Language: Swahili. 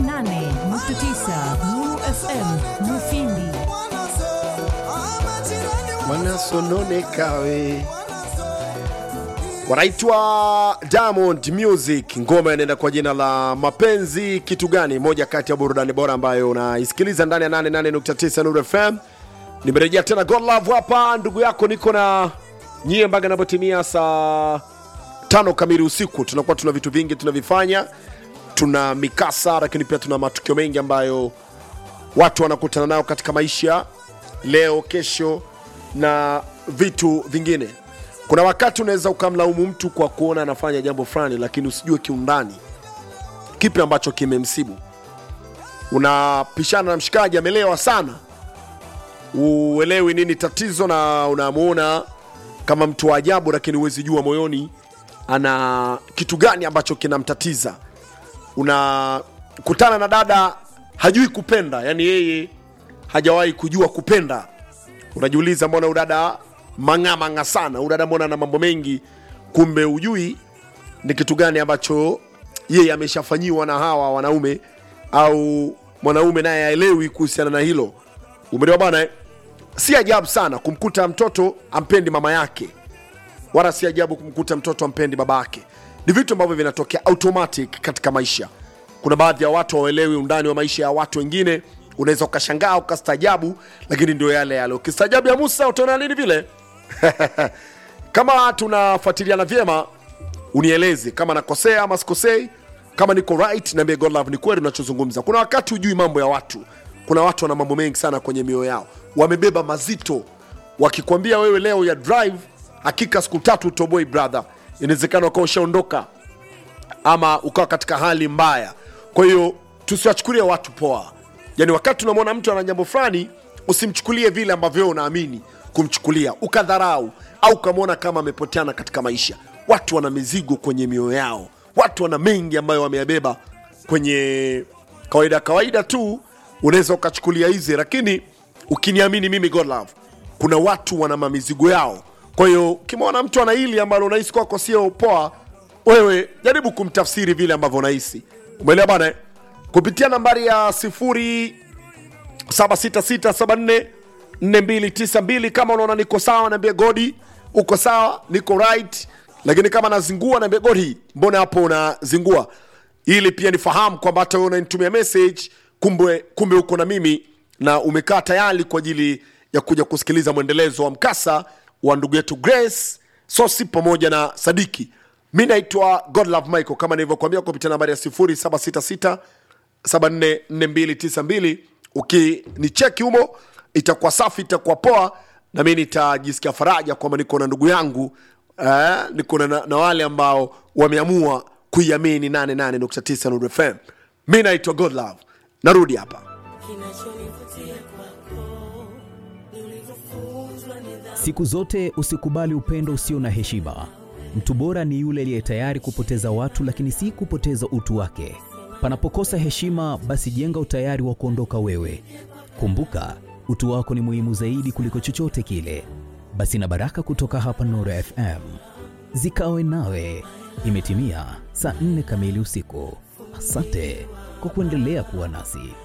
88.9 Nuru FM Mufindi. wanasononekawe wanaitwa Diamond Music, ngoma inaenda kwa jina la Mapenzi Kitu Gani, moja kati ya burudani bora ambayo unaisikiliza ndani ya 88.9 Nuru FM. Nimerejea tena God Love hapa, ndugu yako, niko na nyie mpaka inapotimia saa tano kamili usiku. Tunakuwa tuna vitu vingi tunavifanya, tuna mikasa, lakini pia tuna matukio mengi ambayo watu wanakutana nayo katika maisha leo, kesho na vitu vingine. Kuna wakati unaweza ukamlaumu mtu kwa kuona anafanya jambo fulani, lakini usijue kiundani kipi ambacho kimemsibu. Unapishana na mshikaji amelewa sana, uelewi nini tatizo, na unamuona kama mtu wa ajabu, lakini huwezi jua moyoni ana kitu gani ambacho kinamtatiza. Unakutana na dada hajui kupenda, yani yeye hajawahi kujua kupenda unajiuliza mbona udada mang'amang'a sana udada mbona na mambo mengi kumbe ujui ni kitu gani ambacho yeye ameshafanyiwa na hawa wanaume au mwanaume naye aelewi kuhusiana na hilo umeelewa bana eh? si ajabu sana kumkuta mtoto ampendi mama yake wala si ajabu kumkuta mtoto ampendi baba yake ni vitu ambavyo vinatokea automatic katika maisha kuna baadhi ya watu hawaelewi undani wa maisha ya watu wengine unaweza ukashangaa ukastaajabu lakini ndio yale yale ukistaajabu ya musa utaona nini vile kama tunafuatiliana vyema unieleze kama nakosea ama sikosei kama niko right niambie god love ni kweli unachozungumza kuna wakati hujui mambo ya watu kuna watu wana mambo mengi sana kwenye mioyo yao wamebeba mazito wakikwambia wewe leo ya drive hakika siku tatu utoboi brother inawezekana ukawa ushaondoka ama ukawa katika hali mbaya kwa hiyo tusiwachukulie watu poa yaani wakati unamwona mtu ana jambo fulani usimchukulie vile ambavyo wewe unaamini kumchukulia ukadharau au ukamwona kama amepoteana katika maisha watu wana mizigo kwenye mioyo yao watu wana mengi ambayo wameyabeba kwenye kawaida kawaida tu unaweza ukachukulia hizi lakini ukiniamini mimi god love kuna watu wana mamizigo yao kwa hiyo ukimwona mtu ana hili ambalo unahisi kwako sio poa wewe jaribu kumtafsiri vile ambavyo unahisi umeelewa bana eh? kupitia nambari ya sifuri 766744292 kama unaona niko sawa naambia godi uko sawa niko right lakini kama nazingua naambia godi mbona hapo unazingua ili pia nifahamu kwamba hata wewe unanitumia message kumbe kumbe uko na mimi na umekaa tayari kwa ajili ya kuja kusikiliza mwendelezo wa mkasa wa ndugu yetu grace sosi pamoja na sadiki mi naitwa godlove michael kama nilivyokuambia kupitia nambari ya 0766 744292 ukinicheki humo itakuwa safi itakuwa poa na mi nitajisikia faraja kwamba niko na ndugu yangu eh, niko na, na wale ambao wameamua kuiamini 88.9 Nuru FM. Mi naitwa Godlove, narudi hapa. Kinachonivutia kwako ni ulivyofunzwa nidhamu. Siku zote usikubali upendo usio na heshima. Mtu bora ni yule aliye tayari kupoteza watu, lakini si kupoteza utu wake. Panapokosa heshima, basi jenga utayari wa kuondoka wewe. Kumbuka, utu wako ni muhimu zaidi kuliko chochote kile. Basi na baraka kutoka hapa Nuru FM zikawe nawe. Imetimia saa nne kamili usiku. Asante kwa kuendelea kuwa nasi.